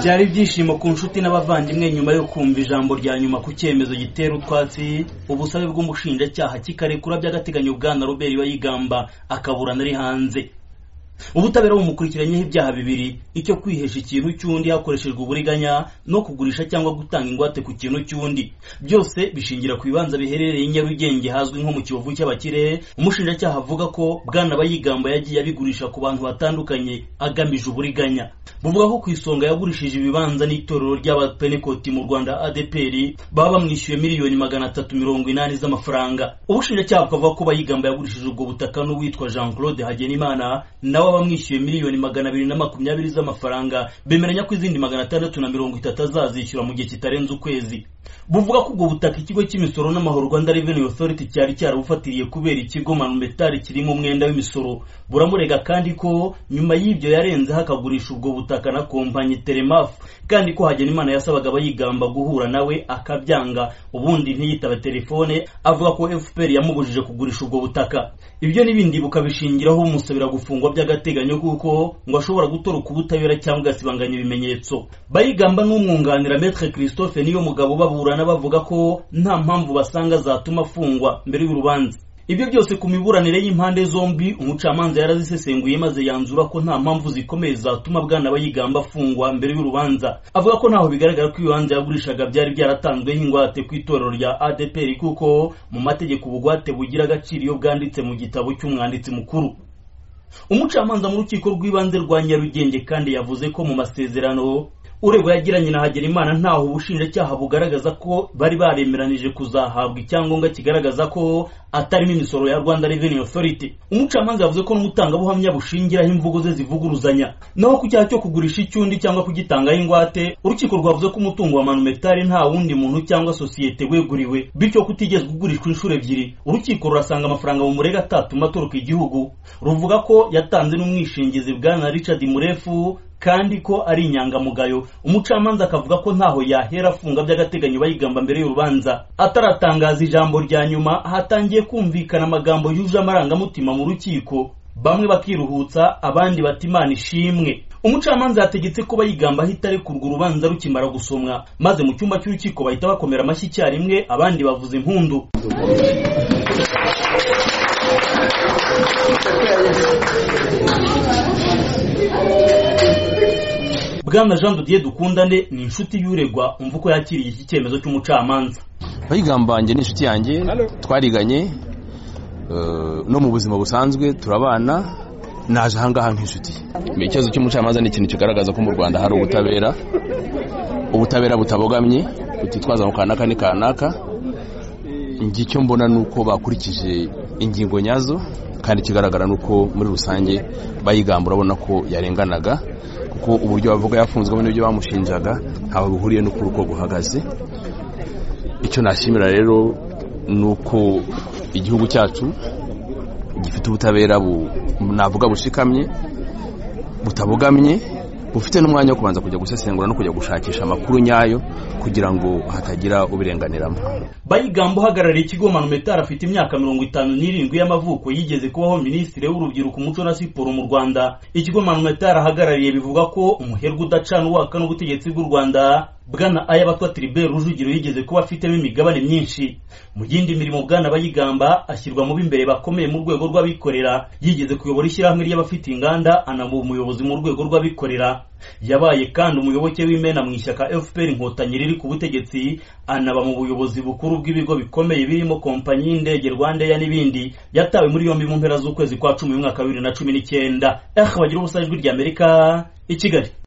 byari ibyishimo ku nshuti n'abavandimwe nyuma yo kumva ijambo rya nyuma ku cyemezo gitera utwatsi ubusabe bw'umushinjacyaha kikarekura by'agateganyo bwana robert bayigamba akaburana ari hanze ubutabera bumukurikiranyeho ibyaha bibiri icyo kwihesha ikintu cy'undi hakoreshejwe uburiganya no kugurisha cyangwa gutanga ingwate ku kintu cy'undi byose bishingira ku bibanza biherereye i nyarugenge hazwi nko mu kiyovu cy'abakire umushinjacyaha avuga ko bwana bayigamba yagiye abigurisha ku bantu batandukanye agamije uburiganya buvuga ko ku isonga yagurishije ibibanza n'itorero ry'abapenekoti mu rwanda adpr baba bamwishyuye miliyoni magana atatu mirongo inani z'amafaranga ubushinjacyaha bukavuga ko bayigamba yagurishije ubwo butaka n'uwitwa jean claude hagenimana nawe bamwishyuye miliyoni magana abiri na makumyabiri z'amafaranga bemeranya ko izindi magana atandatu na mirongo itatu azazishyura mu gihe kitarenze ukwezi buvuga ko ubwo butaka ikigo cy'imisoro n'amahoro rwanda revenue authority cyari cyarabufatiriye kubera ikigo manumetari kirimo umwenda w'imisoro buramurega kandi ko nyuma y'ibyo yarenzeho akagurisha ubwo butaka na kompanyi telemaf kandi ko hagenimana yasabaga abayigamba guhura nawe akabyanga ubundi ntiyitaba telefone avuga ko fpr yamubujije kugurisha ubwo butaka ibyo n'ibindi bukabishingiraho bumusabira gufungwa by'agaciro by'agateganyo kuko ngo ashobora gutoroka ubutabera cyangwa agasibanganya ibimenyetso bayigamba n'umwunganira metre christophe niyo mugabo baburana bavuga ko nta mpamvu basanga zatuma afungwa mbere y'urubanza ibyo byose ku miburanire y'impande zombi umucamanza yarazisesenguye maze yanzura ko nta mpamvu zikomeye zatuma bwana bayigamba afungwa mbere y'urubanza avuga ko ntaho bigaragara ko ibibanza yagurishaga byari byaratanzweho ingwate ku itorero rya adpr kuko mu mategeko ubugwate bugira agaciro iyo bwanditse mu gitabo cy'umwanditsi mukuru umucamanza mu rukiko rw'ibanze rwa nyarugenge kandi yavuze ko mu masezerano uregwa yagiranye na hagenimana ntaho ubushinjacyaha bugaragaza ko bari baremeranije kuzahabwa icyangombwa kigaragaza ko atarimo imisoro ya rwanda revenue authority umucamanza yavuze ko n'umutangabuhamya bushingiraho imvugo ze zivuguruzanya naho ku cyaha cyo kugurisha icyundi cyangwa kugitangaho ingwate urukiko rwavuze ko umutungo wa manumetari nta wundi muntu cyangwa sosiyete weguriwe bityo kutigezwe ugurishwa inshuro ebyiri urukiko rurasanga amafaranga mu murega atatuma atoroka igihugu ruvuga ko yatanze n'umwishingizi bwana richard murefu kandi ko ari inyangamugayo umucamanza akavuga ko ntaho yahera afunga by'agateganyo bayigamba mbere y'urubanza ataratangaza ijambo rya nyuma hatangiye kumvikana amagambo yuje amarangamutima mu rukiko bamwe bakiruhutsa abandi bata imana ishimwe umucamanza yategetse ko bayigamba ahita arekurwa urubanza rukimara gusomwa maze mu cyumba cy'urukiko bahita bakomera amashyi icyarimwe abandi bavuza impundu bwana jean dodiye dukundane ni inshuti y'uregwa umva uko yakiriye iki cyemezo cy'umucamanza bayigambange ni inshuti yanjye twariganye no mu buzima busanzwe turabana naje ahangaha nk'inshuti ikibazo cy'umucamanza ni ikintu kigaragaza ko mu rwanda hari ubutabera ubutabera butabogamye butitwaza mu kanaka ni kanaka icyo mbona ni uko bakurikije ingingo nyazo kandi ikigaragara ni uko muri rusange bayigamba urabona ko yarenganaga kuko uburyo bavuga yafunzwemo n'ibyo bamushinjaga ntaho bihuriye n'uko urugo guhagaze icyo nashimira rero ni uko igihugu cyacu gifite ubutabera navuga bushikamye butabogamye bufite n'umwanya wo kubanza kujya gusesengura no kujya gushakisha amakuru nyayo kugira ngo hatagira ubirenganiramo bayigambo uhagarariye ikigo manumetari afite imyaka mirongo itanu n'irindwi y'amavuko yigeze kubaho minisitiri w'urubyiruko umuco na siporo mu rwanda ikigo manumetari ahagarariye bivuga ko umuherwe udacana uwaka n'ubutegetsi bw'u rwanda bwana ayabatwa tribert rujugiro yigeze kuba afitemo imigabane myinshi mu yindi mirimo bwana bayigamba ashyirwa mu b'imbere bakomeye mu rwego rw'abikorera yigeze kuyobora ishyirahamwe ry'abafite inganda anaba umuyobozi mu rwego rw'abikorera yabaye kandi umuyoboke w'imena mu ishyaka fpr inkotanyi riri ku butegetsi anaba mu buyobozi bukuru bw'ibigo bikomeye birimo kompanyi y'indege rwanda ya n'ibindi yatawe muri yombi mu mpera z'ukwezi kwa cumi mu mwaka wa bibiri na cumi n'icyenda bagira ubusajwi ry'amerika i kigali